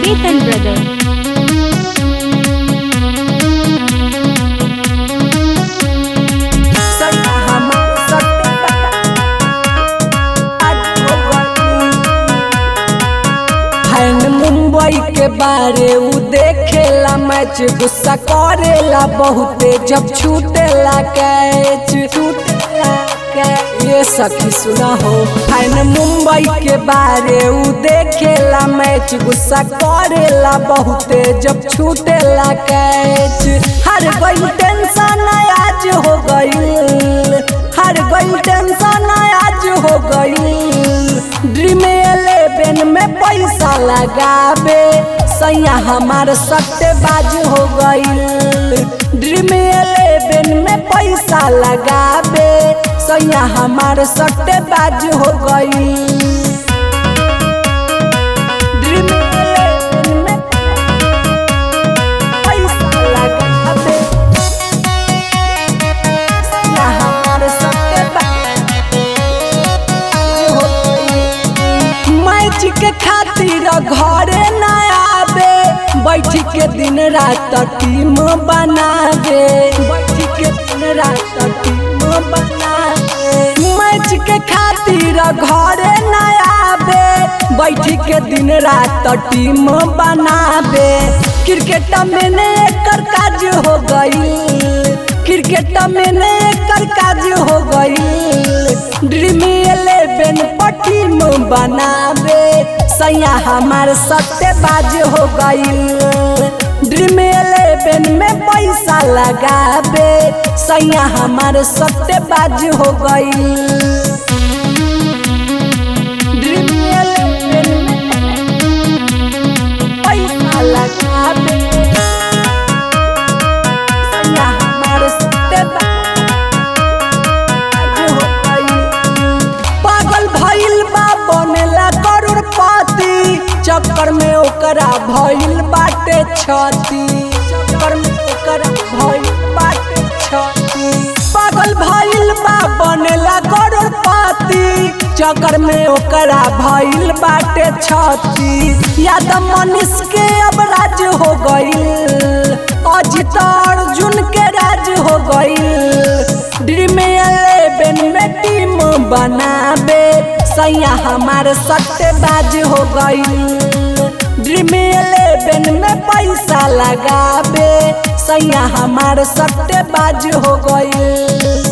Chetan Brother. Fan Mumbai के बारे उ देखेला मैच गुस्सा करेला बहुते जब छूटेला कैच छूटेला कैच ये सखी सुना हो फैन मुंबई के बारे उ देखेला मैच गुस्सा करेला बहुते जब छूटेला कैच हर गई टेंशन आज हो गई हर गई टेंशन आज हो गई ड्रीम इलेवन में पैसा लगावे सैया हमार सट्टेबाज हो गई ड्रीम इलेवन में पैसा लगावे सैया हमार सट्टेबाज हो गई ड्रीम इलेवन में पैसा लगावे सैया हमार सट्टेबाज हो गई मैच के खातिर घरे न आवे बैठ के दिन रात टीम बनावे बैठ के दिन रात टीम बनावे मैच के खातिर घरे न आवे बैठ के दिन रात टीम बनावे क्रिकेट में ने एकर काज हो गई क्रिकेट में ने एकर काज हो गई ड्रीम इलेवन टीम बनावे सैया हमार सट्टेबाज हो गई ड्रीम इलेवन में पैसा लगावे सैया हमार सट्टेबाज हो गई ड्रीम इलेवन में पैसा लगावे सैया हमार सट्टेबाज हो गई पागल भइल बा बनेला करोड़पति चक्कर में ओकरा भइल बाटे छती चक्कर में ओकरा भइल बाटे छती पागल भइल बा बनेला करोड़पति चक्कर में ओकरा भइल बाटे छती याद मनीष के अब राज हो गईल अजित अर्जुन के राज हो गईल ड्रीम इलेवन में टीम बनावे सैया हमार सट्टेबाज हो गई ड्रीम इलेवन में पैसा लगावे सैया हमार सट्टेबाज हो गई